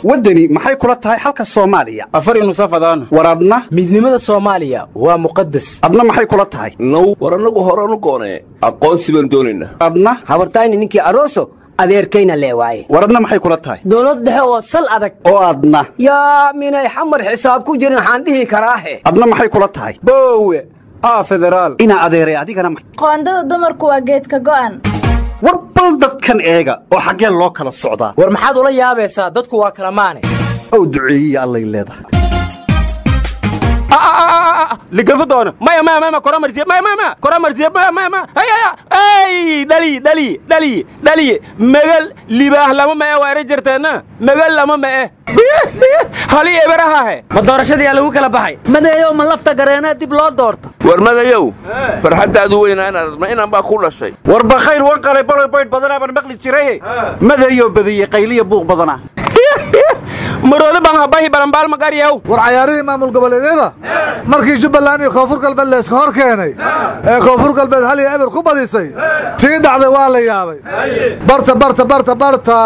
waddani maxay kula tahay xalka soomaaliya afar nusafadaan war adna midnimada soomaaliya waa muqadas adna maxay kula tahay now war annagu horanu goonee aqoonsi baan doonaynaa adna habartayni ninkii aroso adeerkayna lee waaye war adna maxay kula tahay dowlad dhexe oo sal adag oo adna yaa minay xamar xisaab ku jirin waxaan dhihi karaahe adna maxay kula tahay boowe aa federaal inaa adeeray adigana ma- qoondada dumarku waa geedka go'an war bal dadkan eega oo xaggee loo kala socdaa war maxaad ula yaabaysaa dadku waa kala maane ow duceeyiya allay leedahay ligafa doono maya maya maya kora marsiye maya maya maya kora marsiye maya maya maya hay hay ay dhali dhali dhali dhali megal libaah lama ma e waa ere jirteenna megal lama ma e hali eberahahe ma doorashadii aa lagu kala baxay madeeyow ma lafta gareenaa dib loo doorta war madayow farxaddaadu weynaa inaad ma inaan baa ku dhashay war bakhayr wan qalay baloy baydh badanaa baan maqli jiray madayoo badiyey qayliya buuq badanaa maroodo baan habahi balambaal magaryaw war cayaarihii maamul goboleedyada markii jubbaland iyo koonfur galbeed layska hor keenay ee koonfur galbeed hal iyo eber ku badisay tii dhacday waa la yaabay barta barta barta barta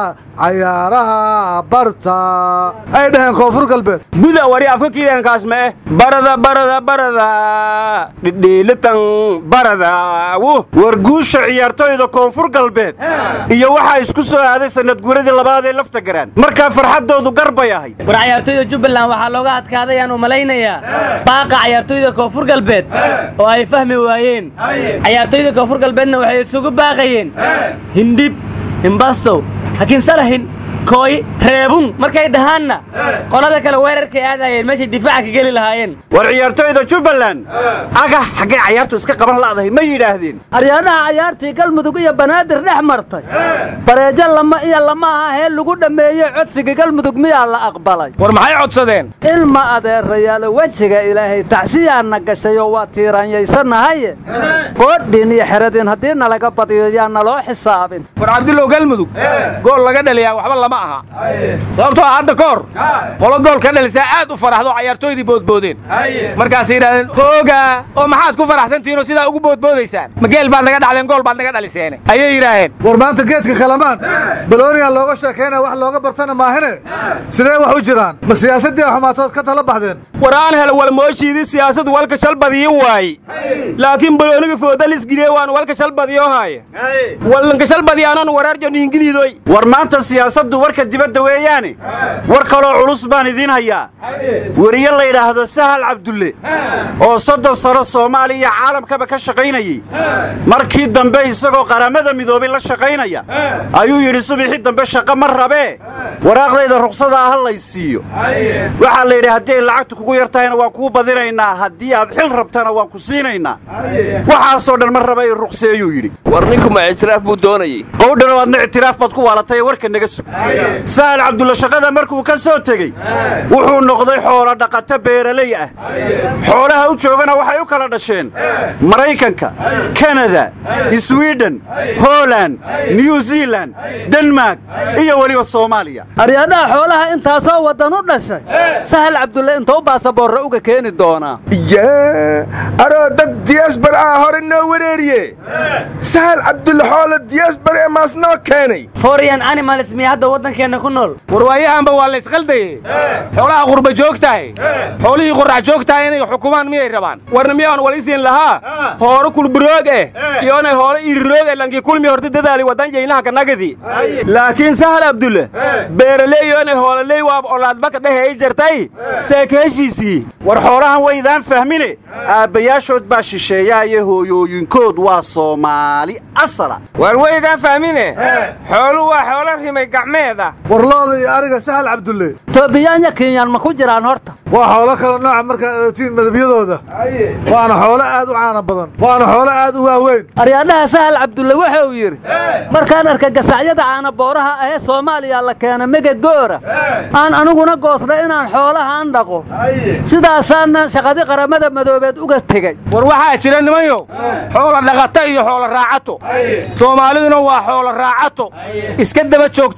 cayaaraha barta ay dhaheen koonfur galbeed buda wari afka kiidankaas ma eh barada barada barada dhidhiilitan barada wu war guusha ciyaartoyda koonfur galbeed iyo waxaa isku soo aaday sanadguuradii labaad ee lafta garaan markaa farxaddoodu gar bay ahayd war cayaartoyda jubbaland waxaa looga adkaaday aan u malaynayaa baaqa cayaartoyda koonfur galbeed oo ay fahmi waayeen cayaartoyda koonfur galbeedna waxay isugu baaqayeen hindhib himbastow hakinsalahin kooy reebun markay dhahaanna qolada kale weerarkay aadayeen meeshay difaaca ka geli lahaayeen war ciyaartoyda jubbaland agah xaggay cayaartu iska qaban la'dahay ma yidhaahdeen aryaadhaha cayaartii galmudug iyo banaadir dhex martay bareejo lama iyo lama ahee lagu dhammeeyey codsiga galmudug miyaa la aqbalay war maxay codsadeen ilma adeerayaalo wejiga ilaahay tacsiyaanna gashayoo waa tiiraanyaysanahaye qoodhin iyo xeradin haddii nalaga badiyo yaa naloo xisaabin war cabdillow galmudug gool laga dhaliyaa waxba lama aha sababtoo ah hadda ka hor qolo gool ka dhalisaa aad u faraxdo cayaartooydii boodboodeen markaasay yidhahdeen hooga oo maxaad ku faraxsantihiinoo sidaa ugu boodboodaysaan ma geel baad naga dhacdeen gool baad naga dhaliseene ayay yidhaaheen war maanta geedka kalamaan balooniya looga sheekaynaya wax looga bartana maahine sidee wax u jiraan ma siyaasaddii xumaatood ka tala baxdeen war aan helo walmooshiidii siyaasadu walka shal badiyo waaye laakiin balooniga foodalisgiliye waan walka shal badiyo haaye wallanka shal badiyaanan waraarjon ingiliidoy war maanta siyaasaddu warka dibadda weeyaane war kaloo culus baan idiin hayaa weriye la yidhaahdo sahal cabdulle oo soddon sano soomaaliya iyo caalamkaba ka shaqaynayey markii dambe isagoo qaramada midoobay la shaqaynaya ayuu yidhi subaxii dambe shaqo ma rabee waraaqdayda ruqsada ah lay siiyo waxaa la yidhi haddii ay lacagtu kugu yar tahayna waan kuu badinaynaa haddii aad xil rabtana waan ku siinaynaa waxaasoo dhan ma raba i ruqseeyuu yidhi war ninku ma ictiraaf buu doonayey qowdhana waadna ictiraaf baad ku waalatay ee warka naga sug sahal cabdulla shaqada markuu ka soo tegey wuxuu noqday xoolo dhaqato beeraley ah xoolaha u joogana waxay u kala dhasheen maraykanka kanada swiden holand new zealand denmark iyo weliba soomaaliya aryaadhaha xoolaha intaasoo waddan u dhashay sahal cabdulle intuu baasaboorre uga keeni doonaa yee aroo dad diyasbar ah hore noo wareeriye sahal cabdulle xoolo diyasbar ee maas noo keenay forian animals miya hadda waddankeenna ku nool warwaayahanba waa la ysqaldaye xoolaha qurba joogtahay xoolihii qorrax joogtahay inay xukumaan miyay rabaan warna miyaan walisiin lahaa hooro kulburoog eh iyo inay hoolo iriroog eh lankii kulmi horta dadaali waddan jaynaha kanagadi laakiin sahal abdulle beeraley iyo inay hoololey waab olaadbaka dheheey jartay seekeeshiisii war xoolahan waydaan fahmine aabbayaashood baa shisheeyaa iyo hooyooyinkood waa soomaali asala war waydaan fahmine xoolu waa xoolo rimay gacmeeda war looda iyo ariga sahal cabdulle toobiyaanya kinyaan ma ku jiraan horta waa xoolo kala nooca markaad aragtiin madabyadooda waana xoolo aad u caana badan waana xoolo aad u waaweyn aryaadhaha sahal cabdulle wuxuu yidhi markaan arka gasacyada caana booraha ahee soomaaliya la keena mega goora aan aniguna goosna inaan xoolahaan dhaqo sidaasaana shaqadi qaramada madoobeed uga tegey war waxaa jira nimanyo xoolo dhaqato iyo xoolo raacato soomaaliduna waa xoolo raacato iska daba joogto xoolahan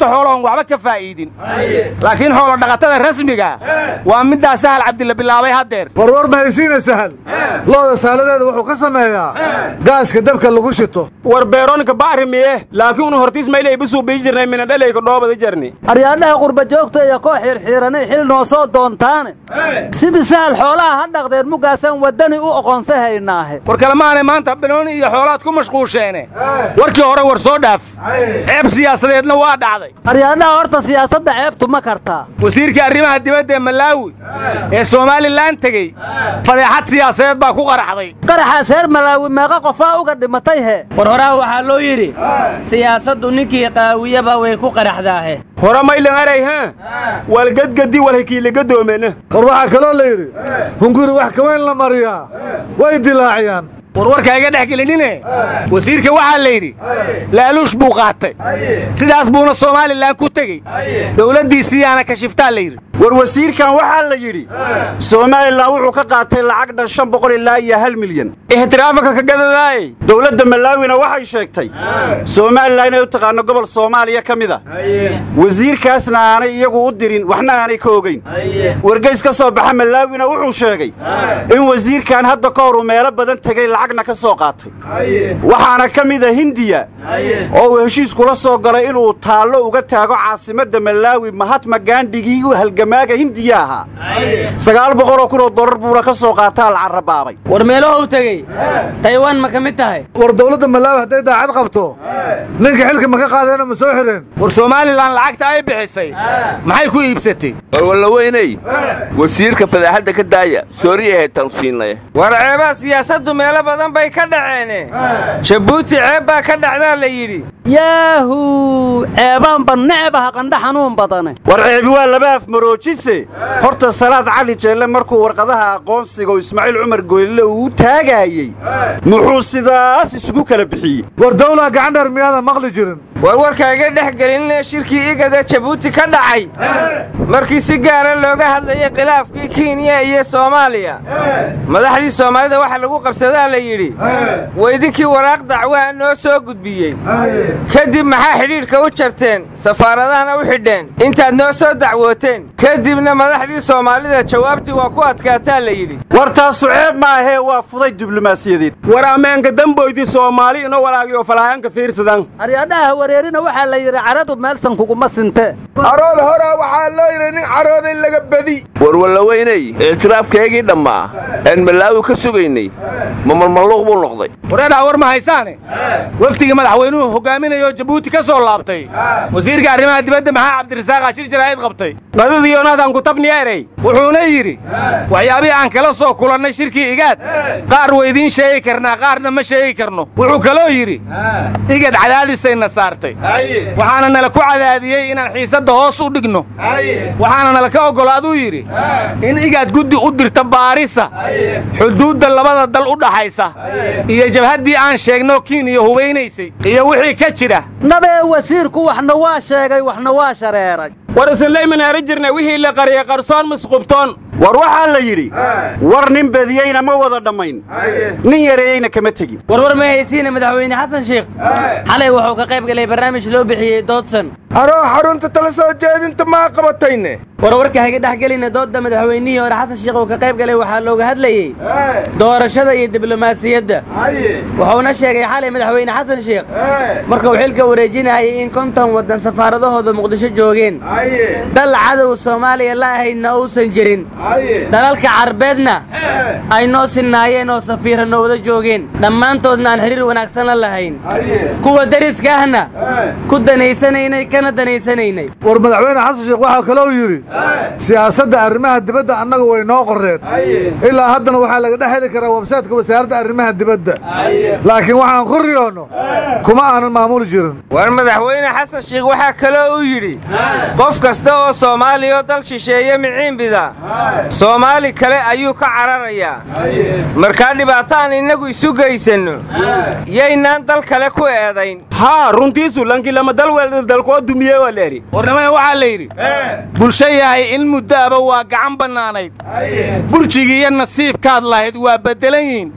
waxba ka faa'iidin laakiin xoolo dhaqatada rasmiga waa middaa sahal cabdilla bilaabay haddeer warwar ma haysiina sahal looda saaladeeda wuxuu ka sameeyaa gaaska dabka lagu shito war beeroonka bacrimiye laakiin unu hortiis maylay bisuu bii jirnay minadhalayka dhoobada jarni aryaadhaha qurba joogta iyo koo xirxiiranay xil noo soo doontaane sidii sahal xoolaha ha dhaqdeen muggaasaan waddani u oqoonsa haynaahe war kalemaanay maanta banooni iyo xoolaad ku mashquusheene warkii hore war soo dhaaf ceeb siyaasadeedna waa dhacday aryaadhaha horta siyaasadda ceebtu ma kartaa wasiirkii arrimaha dibadda ee malaawi ee somalilan tegey fadeexad siyaasadeed baa ku qaraxday qaraxaas reer malaawi meeqa qofaa uga dhimatay he war horaha waxaa loo yidhi siyaasaddu ninkii qaawiyaba way ku qaraxdaahe hore maylan eray ha walgadgadi walhakiiligadoomena war waxaa kaloo la yidhi hunguri wax ka weyn la mariyaa way dilaaciyaan warwarka iga dhex gelinine wasiirka waxaa la yidhi laaluush buu qaatay sidaas buuna somalilan ku tegey dowladdiisiiyaana kashiftaa la yidhi war wasiirkan waxaa la yidhi somalilan wuxuu ka qaatay lacag dhan shan boqol ilaa iyo hal milyan ixtiraafaka ka gadadaayey dowladda malaawina waxay sheegtay somalilan inay u taqaano gobol soomaaliya ka mid a wasiirkaasna aanay iyagu u dirin waxna aanay ka ogayn wargeys ka soo baxa malaawina wuxuu sheegay in wasiirkan hadda ka hor uu meelo badan tegey lacagna ka soo qaatay waxaana ka mid a hindiya oo uu heshiis kula soo galay inuu taallo uga taago caasimadda malaawi mahatma gaandhigii u halgamaaga hindiya ahaa sagaal boqoloo kunoo dollar buuna ka soo qaataa la carrabaabay war meelohou tegey taywaan ma ka mid tahay war dowladda malaawi hadday daacad qabto ninka xilka ma ka qaadeenoo ma soo xidheen war somalilan lacagta ay bixisay maxay ku iibsatay war wallaweyney wasiirka fadaaxadda ka daaya soori ahayd tansiinlay war ceebaha siyaasaddu meelo badan bay ka dhaceene jabuuti ceeb baa ka dhacdaa la yidhi yaahu ceebaanba necbaha qandha xanuun badane war ceebi waa laba afmaroojise horta salaad cali jeelle markuu warqadaha aqoonsiga oo ismaaciil cumar goylile uu u taagaayey muxuu sidaas isugu kala bixiyey war dawlaa gacandheer miyaadan maqli jirin war warka iga dhex gelinee shirkii igada jabuuti ka dhacay markii si gaara looga hadlayay khilaafkii kenya iyo soomaaliya madaxdii soomaalida waxa lagu qabsadaa la yidhi weydinkii waraaq dacwaha noo soo gudbiyey kadib maxaa xidhiidhka u jarteen safaaradahana u xidheen intaad noo soo dacwooteen kadibna madaxdii soomaalida jawaabtii waa ku adkaataa la yidhi war taasu ceeb ma ahee waa fuday diblomaasiyadeed war ammaanka damboydii soomaali ino walaagiyo falaayanka fiirsadan aryaadhaha wareerina waxaa la yidhi caradu meelsan kuguma sinte carood horaa waxaa loo yidhi nin carooday laga badi war wallaweyney ictiraafkaygii dhammaa aan malaawi ka sugaynay ma malmalluuq buu noqday wareedhaa war ma haysaane wafdigii madaxweynuhu hogaaminayo jabuuti ka soo laabtay wasiirka arrimaha dibadda maxaa cabdirasaaq ashir jaraa'id qabtay qadadii yonatan kutabni erey wuxuuna yidhi waxyaabihii aan kala soo kulannay shirkii igaad qaar waydiin sheegi karnaa qaarna ma sheegi karno wuxuu kaloo yidhi igad cadaadisayna saartay waxaana nala ku cadaadiyey inaan xiisadda hoos u dhigno waxaana nala ka oggolaaduu yidhi in igaad guddi u dirta baarisa xuduudda labada dal u dhaxaysa iyo jabhaddii aan sheegno kiiniya hubaynaysay iyo wixii ka jira nabee wasiirku waxna waa sheegay waxna waa shareeray war isinlayman eri jirnay wixii la qariyey qarsoon misqubtoon war waxaa la yidhi war nin badiyeyna ma wada dhammayn nin yareeyeyna kama tegin warwar ma haysiina madaxweyne xasan sheikh xalay wuxuu ka qayb galay barnaamij loo bixiyey doodsan anoo xarunta tala soo jeedinta maa qabatayne warwarka haga dhex gelina doodda madaxweynihii hore xasan sheikh uu ka qayb galay waxaa looga hadlayey doorashada iyo diblomaasiyadda wuxuuna sheegay xalay madaxweyne xasan sheikh markuu xilka wareejinayay in konton waddan safaaradahooda muqdisho joogeen dal cadow soomaaliya la ahaydna uusan jirin dalalka carbeedna ay noo sinaayeen oo safiira noowada joogeen dhammaantoodna aan xiriir wanaagsan la lahayn kuwa deriska ahna ku danaysanaynay kana danaysanaynay war madaxweyne xasan sheekh waxaa kaloo yidhi siyaasadda arrimaha dibadda annaga way noo qorreed ilaa haddana waxaa laga dhex heli karaa websaytka wasaaradda arrimaha dibadda laakiin waxaan ku riyoonno kuma aanan maamuli jirin war madaxweyne xasan sheikh waxaa kaloo uu yidhi qof kasta oo soomaaliya oo dal shisheeye miciinbida soomaali kale ayuu ka cararayaa markaa dhibaato aan innagu isu geysanno yaynaan dal kale ku eedayn haa runtiisu lankii lama dal weeldaldalkoo dumiyey waa leeri warnimada waxaa la yidhi bulsho yahay in muddo aba waa gacan bannaanayd burjigii iyo nasiibkaad lahayd waa beddelan yihiin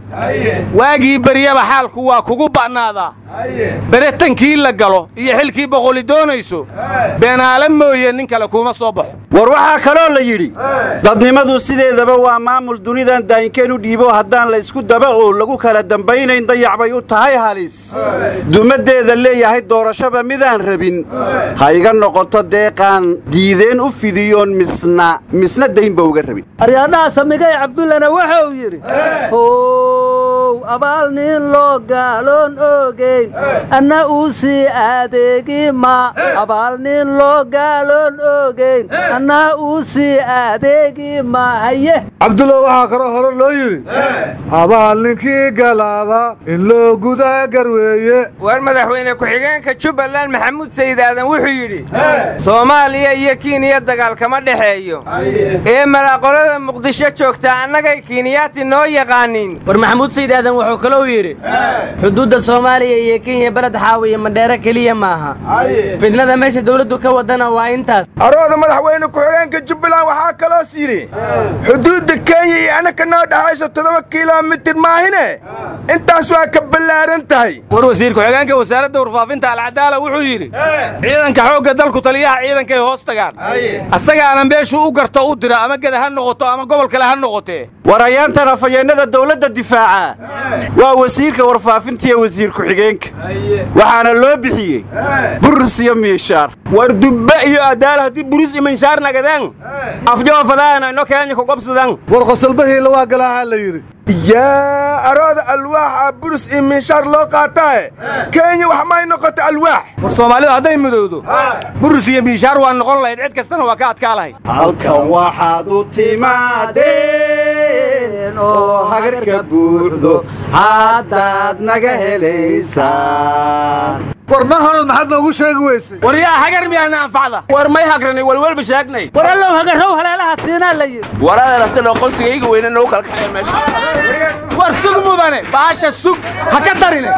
waagii beryaba xaalku waa kugu ba'naadaa beretankii la galo iyo xilkii boqoli doonayso beenaale mooye nin kale kuma soo baxo war waxaa kaloo la yidhi dadnimadu sideedaba waa maamul dunidan daayinkeen u dhiibo haddaan la isku daba oo lagu kala dambaynayn dayac bay u tahay halis dumaddeeda leeyahay doorashaba midaan rabin ha iga noqoto deeqaan diideen u fidiyoon misna misna daynba uga rabin aryaadhaha samigay cabdullana wuxuu yidhi how abaal nin loo gaaloon oogeyn anna uu sii adeegi ma abaal nin loo gaaloon oogeyn anna uu sii adeegi ma haye cabdullah waxaa kaloo hore loo yidhi abaal ninkii galaaba in loo gudaa garweeye war madaxweyne ku-xigeenka jubbaland maxamuud sayid aadan wuxuu yidhi soomaaliya iyo kiiniya dagaal kama dhexeeyo ee malaaqolada muqdisho joogtaa annagay kiiniyaati noo yaqaaniin war maxamuud sayid aadan wuxuu kalou yidhi xuduudda soomaaliya iyo kenya beled xaawiya madheero keliya maaha fidnada meesha dawladdu ka wadana waa intaas arooda madaxweyne ku-xigeenka jubbaland waxaa kaloos yidhi xuduudda kenya iyo annaka noo dhexayso toddoba kilomitir maahine intaas waa ka ballaaran tahay war wasiir ku-xigeenka wasaaradda warfaafinta alcadaala wuxuu yidhi ciidanka xoogga dalku taliyaha ciidankay hoos tagaan asagaana meeshuu u garto u dira ama geda ha noqoto ama gobol kale ha noqotee war ayaantan afhayeennada dawladda difaaca waa wasiirka warfaafinta iyo wasiir ku-xigeenka waxaana loo bixiyey burus iyo miishaar war dubbe iyo adaal haddii buris iyo minshaar nagadeen afjoofadaana ino keenya ku qabsadan war qosolbahiila waa galaahaa la yidhi yaa arooda alwaaxa burus iyo minshaar loo qaataae kenya wax may noqota alwaax war soomaalidu hadday midowdo burus iyo miishaar waa noqon lahayd cid kastana waa ka adkaa lahayd halkan waxaad u timaadeen oo hagarka buuxdo haddaad naga helaysaan war mar horeed maxaad noogu sheegi weysay war yaa hagar miyaana anfacda war may hagranay walwalba sheegnay war allow hagarow haleelaha siinaa la yidhi waraada rabtan aqoonsigayga weyne nagu kala kaxaya meesha war sug mudane baasha sug ha ka darine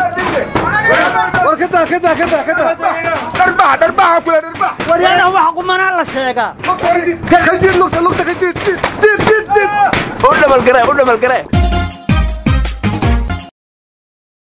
war kadaa kadaa kadaa kadaa dharbax dharbaxa kule dharbax waryaadaha wax qumanaa la sheegaa ka jiid lugta lugta ka jiid jiid jiid jiid jiid u dhabalgare u dhabalgare